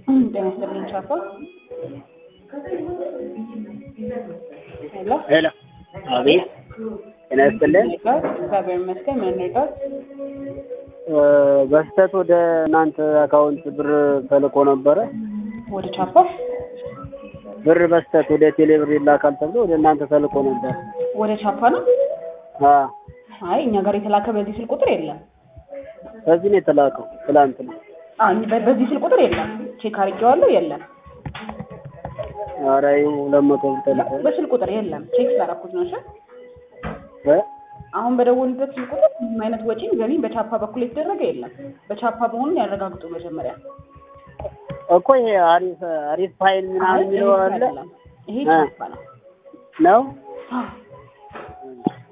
ጤና ይስጥልኝ ቻፓ። ሄሎ ሄሎ፣ አቤት። ጤና ይስጥልን። ኔትወርክ እግዚአብሔር ይመስገን። ምን ኔትወርክ? እ በስህተት ወደ እናንተ አካውንት ብር ተልኮ ነበረ። ወደ ቻፓ ብር በስህተት ወደ ቴሌ ብር ይላካል ተብሎ ወደ እናንተ ተልኮ ነበር። ወደ ቻፓ ነው? አ አይ እኛ ጋር የተላከ በዚህ ስልክ ቁጥር የለም። በዚህ ነው የተላከው። ትላንት ነው። አይ በ- በዚህ ስልክ ቁጥር የለም። ቼክ አድርጌዋለሁ፣ የለም። ኧረ ይኸው ሁለት መቶ ብር ተልኮ በስልክ ቁጥር የለም። ቼክ ስላደረኩት ነው። እሺ እ አሁን በደወሉበት ስልክ ቁጥር ምንም አይነት ወጪም ገቢም በቻፓ በኩል የተደረገ የለም። በቻፓ መሆኑን ያረጋግጡ መጀመሪያ። እኮ ይሄ አሪፍ አሪፍ ፋይል አይ ምናምን ይሄ የሚለው አለ አይደለም። ይሄ እ ቻፓ ነው። ነው። አዎ